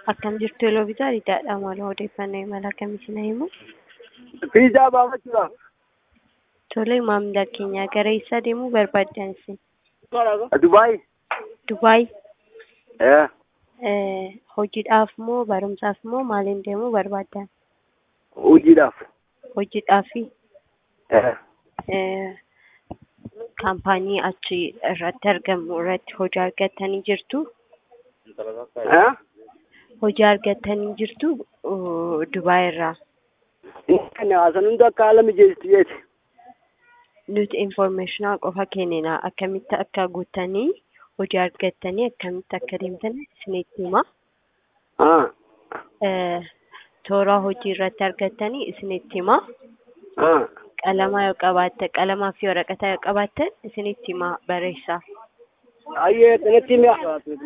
Akkam jirtu yeroo bitaa hidhaadha mala odeeffannoo imala akkamii isin himu? Fiizaa baafachuudhaaf. Tole maamila keenya gara eessaa deemuu barbaaddan isin? Dubaay. Dubaay Eh. eh, hojiidhaaf moo barumsaaf moo maaliin deemuu barbaaddan? Hojiidhaaf. Hojiidhaafi Eh. eh, kaampaanii achi irratti argamu irratti hojii argattanii jirtu? Eh. Hojii argattanii jirtu uh, Dubaay irraa. Inni haasan hunda akka haala mijeessitu jeeti. Nuti informationaa qofa kennina akkamitti akka guuttanii hojii argattanii akkamitti akka deemtan isinitti hima. Ah. Eh, toora hojii irratti argattanii isinitti hima. Ah. Qalamaa yoo qabaatte qalamaa fi waraqata yoo qabaattan isinitti hima barreessaa. Ayyee kanatti mi'a.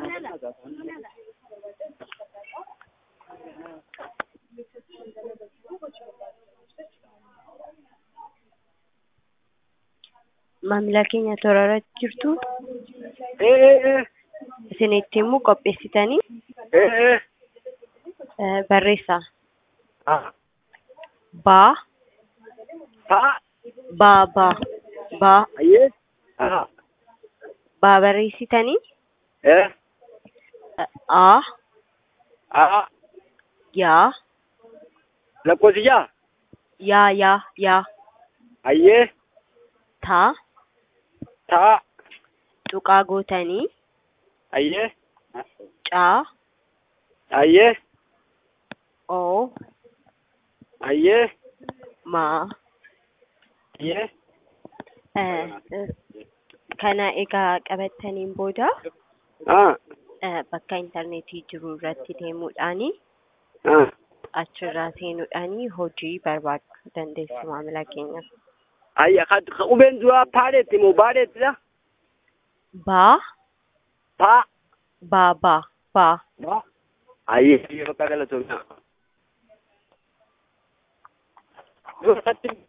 Maamila keenya toora irratti jirtu Eh eh eh. isinitti himu qopheessitanii Eh eh. eh, barreessaa. Ah. Baa Ta'a. baa baa baa Ayyee. Ah. baa barreessitanii Eh. eh, aa Ah. yaa Lakkoofsi jaa. yaa yaa yaa Ayyee. taa Ta'a. tuqaa gootanii Ayyee. caa Ayyee. oo Ayyee. maa Ayyee. eh, eh, kana egaa qabattaniin booda Ah. eh, bakka intarneetii jiru irratti deemuudhaani Ah. achirraa seenuudhaani hojii barbaaduu dandeessu maamila keenya. Ayya ka qubeen duraa paareetti moo baareettidha? Baa Paa. baa baa baa Ba. Ayyee. Bakka galatoomna. Yoo irratti